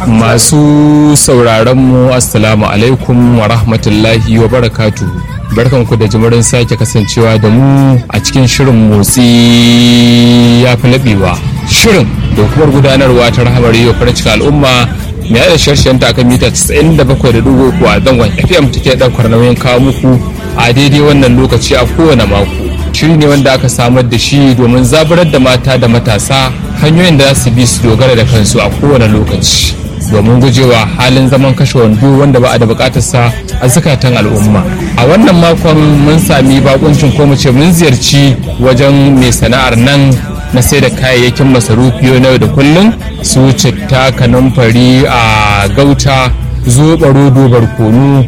Masu sauraron mu Assalamu alaikum wa rahmatullahi wa barakatu. Barkanku da jimirin sake kasancewa da mu a cikin shirin motsi ya fi laɓewa. Shirin da hukumar gudanarwa ta rahamar yau farin cikin al'umma mai da sharshen ta akan mita 97.3 a zangon FM take ɗaukar nauyin kawo muku a daidai wannan lokaci a kowane mako. Shiri ne wanda aka samar da shi domin zaburar da mata da matasa hanyoyin da za su bi su dogara da kansu a kowane lokaci. domin gujewa halin zaman kashe wando wanda ba a da bukatarsa a zukatan al'umma a wannan makon mun sami bakuncin ko ce mun ziyarci wajen mai sana'ar nan na sai da kayayyakin masarufi na yau da kullum su citta kanumfari a gauta zoɓa rodo barkono